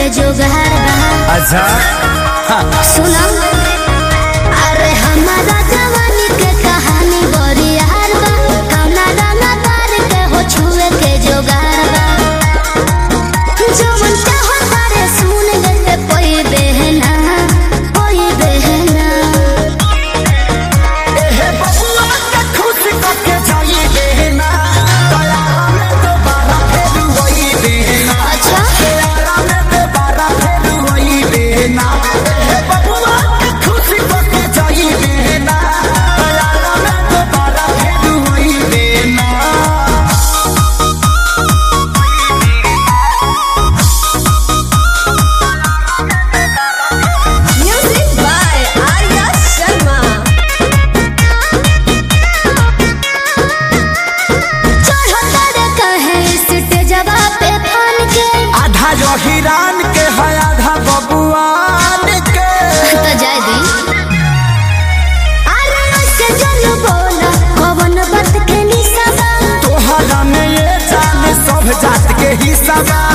जोगार बा अच्छा सुनो अरे हमारा जवानी के कहानी बड़ी यार बा कौना रंगा तार के हो छुए के जोगार बा जवन चाहो तारे सुन गए कोई बहना कोई बहना एहे बबुआ के खुश करके जाई देना दया में दोबारा फेर वही देना अच्छा दया में दोबारा फेर वही देना एहे बबुआ के खुश करके जाई देना दया में दोबारा फेर वही देना Music by Arya Sharma. चढ़ो तारे कहे स्टेजवा पे फन के आधा जो हिरान के है आधा बबुआन के तो जाय दी अरे उससे जनु बोला कवन बात के निसाबा तोहरा में ये जान सब जात के हिस्सा बा